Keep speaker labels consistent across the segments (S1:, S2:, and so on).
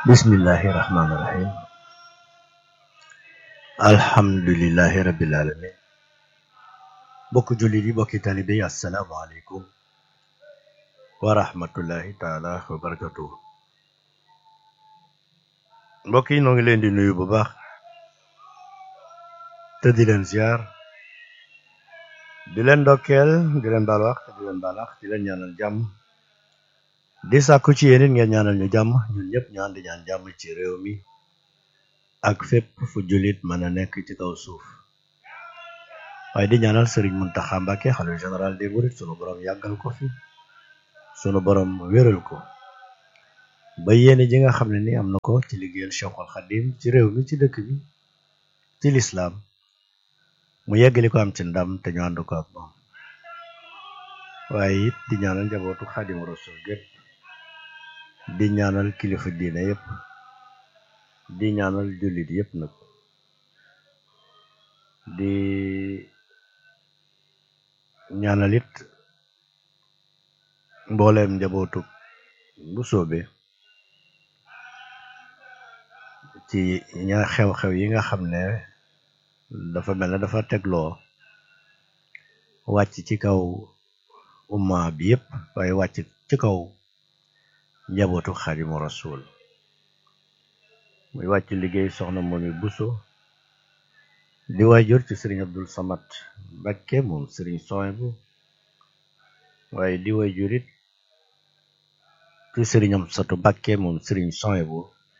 S1: bismillahi rahmaani rahim alhamdulillahi rabbil alamin bokk jullit yi bokki talibe yi assalaamu aleykum wa rahmatullahi taala wa barakatuh mbokk yi noo ngi leen di nuyu bu baax te di leen ziar di leen ndokkeel di leen baal wax di leen baal wax di leen ñaanal jàmm di sàkku ci yéen it ngeen ñaanal ñu jàmm ñun ñëpp ñu ànd ñaan jàmm ci réew mi ak fépp fu jullit mën a nekk ci kaw suuf waaye di ñaanal Serigne Mountakha Mbacké xalifa général des mourides sunu borom yàggal ko fi sunu borom wéral ko ba yéene ji nga xam ne ni am na ko ci liggéeyal Cheikhul Khadim ci réew mi ci dëkk bi ci lislaam mu yeggali ko am ci ndam te ñu ànd ko ak moom waaye it di ñaanal njabootu Xaadimu Rasuul gépp di ñaanal kilifa diine yépp di ñaanal jullit yépp nag di ñaanal it mbooleem njabootu bu soobe ci ña xew-xew yi nga xam ne dafa mel ne dafa tegloo wàcc ci kaw umma bi yépp waaye wàcc ci kaw njabootu Xaadimu Rasuul muy wàcc liggéey soxna Momi Buso di waajur ci sëriñ Abdul Samad Mbakke moom sëriñ Sohaybu waaye di waajur it ci sëriñ Amsatu Mbakke moom sëriñ Sohaybu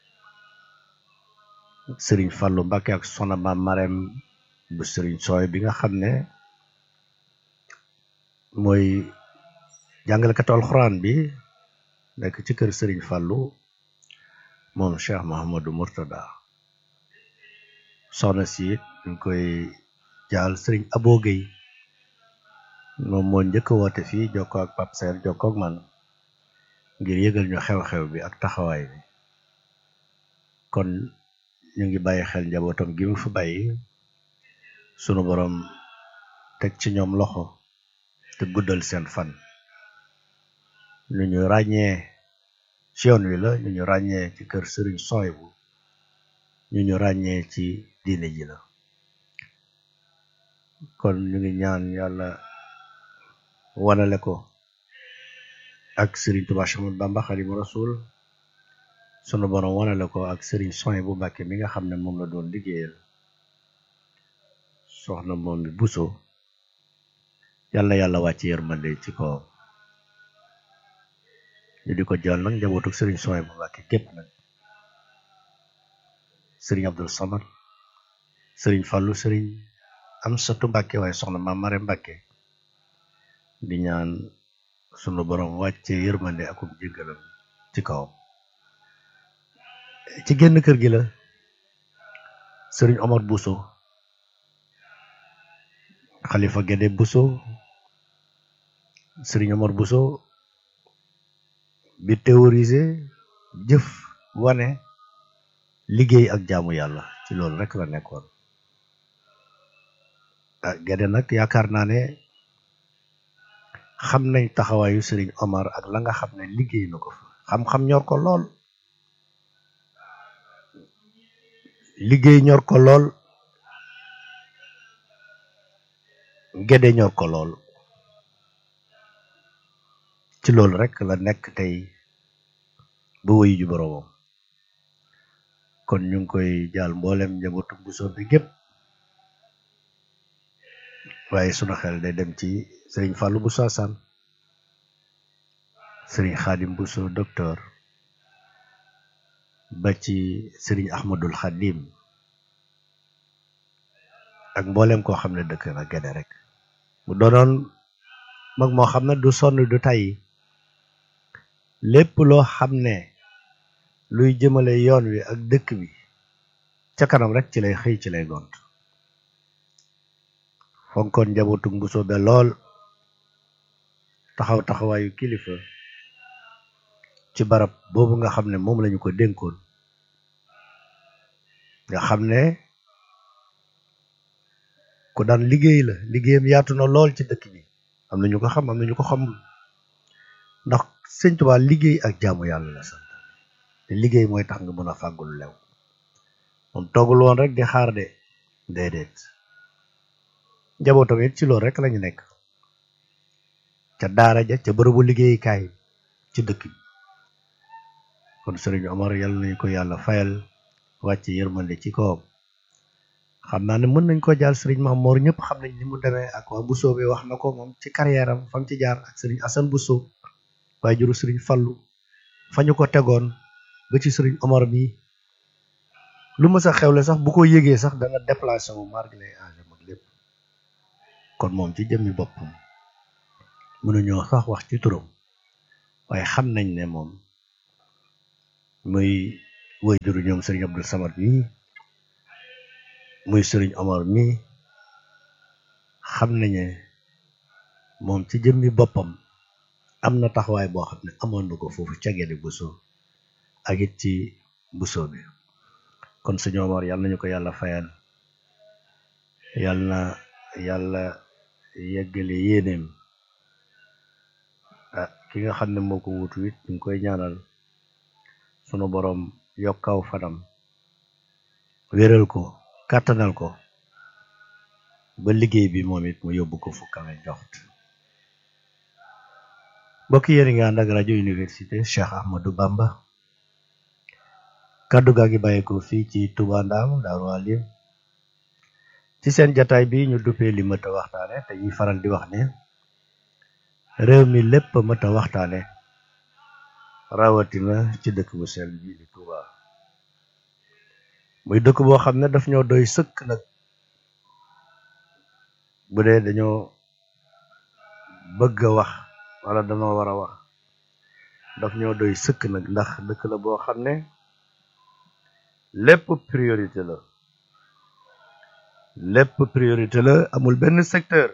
S1: sëriñ Fallu Mbakke ak soxna Maam Marem bu sëriñ Sohaybu bi nga xam ne mooy jàngalekatu alxuraan bi nekk ci kër sëriñ Fallu moom Cheikh Mahamadou Murtada soxna si it ñu koy jaal sëriñ Abo Gueye moom moo njëkk a woote fii jokkoo ak Pape Seer jokkoo ak man ngir yëgal ñu xew-xew bi ak taxawaay bi kon ñu ngi bàyyi xel njabootam gi mu fi bàyyi sunu borom teg ci ñoom loxo te guddal seen fan ñu ñu ràññee ci yoon wi la ñu ñu ràññee ci kër sëriñ Sohaybu ñu ñu ràññee ci diine ji la kon ñu ngi ñaan yàlla wanale ko ak sëriñ Tuubaa Séex Ahmadu Bamba Xaadimu Rasuul sunu borom wanale ko ak sëriñ Sohaybu Mbàkke mi nga xam ne moom la doon liggéeyal soxna Momi Buso yàlla na yàlla wàcc yërmande ci kawam ñu di ko jàll nag njabootu sëriñ Sohaybu Mbàkke képp nag sëriñ Abdul Samad sëriñ Fallu sëriñ Amsatu Mbàkke waaye soxna Maam Mare Mbàkke di ñaan sunu borom wàcce yërmande akum jéggalam ci kawam ci génn kër gi la sëriñ Omar Buso Xalifa Gédé Buso sëriñ Omar Buso bi théorisé jëf wane liggéey ak jaamu yàlla ci loolu rek la nekkoon ah Gédé nag yaakaar naa ne xam nañ taxawaayu sëriñ Omar ak la nga xam ne liggéey na ko fa xam-xam ñor ko lool liggéey ñor ko lool Gédé ñor ko lool ci loolu rek la nekk tey ba wéyu ju boroomam kon ñu ngi koy jaal mboolem njabootu Buso bi gépp waaye sunu xel day dem ci sëriñ Fàllu Buso Asan sëriñ Xaadim Buso docteur ba ci sëriñ Ahmadul Xadim ak mboolem koo xam ne dëkk na Gédé rek mu doonoon mag moo xam ne du sonn du tàyyi lépp loo xam ne luy jëmale yoon wi ak dëkk bi ca kanam rek ci lay xëy ci lay gont fonkoon njabootu Buso be lool taxaw taxawaayu kilifa ci barab boobu nga xam ne moom lañu ko dénkoon nga xam ne ku daan liggéey la liggéeyam yaatu na lool ci dëkk bi am na ñu ko xam am na ñu ko xamul ndax sëñ Tuubaa liggéey ak jaamu yàlla la sant liggéey mooy tax nga mën a fàggul lew moom toggul woon rek di xaar de déedéet njabootam it ci loolu rek lañu nekk ca daara ja ca bërëbu liggéeyukaay ci dëkk bi kon sëriñ Omar yàlla nañu ko yàlla fayal wàcc yërmande ci kawam xam naa ne mën nañ ko jaal sëriñ Mamoor ñëpp xam nañ ni mu demee ak waa Bousso bi wax na ko moom ci carrière am fa mu ci jaar ak sëriñ Assane Bousso waaye juru sëriñ Fallu fa ñu ko tegoon ba ci sëriñ Omar bi lu ma sa xewle sax bu ko yëgee sax dana déplacé wu marque lay âge mag lépp kon moom ci jëmmi boppam mënuñoo sax wax ci turam waaye xam nañ ne moom muy woy juru ñoom sëriñ Abdou Samad mi muy sëriñ Omar mi xam nañu moom ci jëmmi boppam am na taxawaay boo xam ne amoon na ko foofu ca Guédé Bousso ak it ci Bousso bi kon sëñ Omar yàlla nañu ko yàlla fayal yàlla na yàlla yeggale yéeneem ah ki nga xam ne moo ko wutu it ñu ngi koy ñaanal sunu boroom yokkaw fanam wéral ko kàttanal ko ba liggéey bi moom it mu yóbbu ko fu kawe joxt mbokk yéen nga ànd ak rajo université Cheikh Ahmadou Bamba kàddu gaa ngi bàyyeeko fii ci Touba Ndam Daaru Alim ci seen jataay bi ñu duppee li mëta waxtaane te ñuy faral di wax ne réew mi lépp mëta waxtaane rawatina ci dëkk bu sell bi di Touba muy dëkk boo xam ne daf ñoo doy sëkk nag bu dee dañoo bëgg a wax wala dañoo war a wax daf ñoo doy sëkk nag ndax dëkk la boo xam ne lépp priorité la lépp priorité la amul benn secteur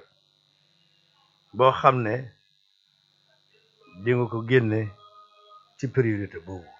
S1: boo xam ne di nga ko génne ci priorité boobu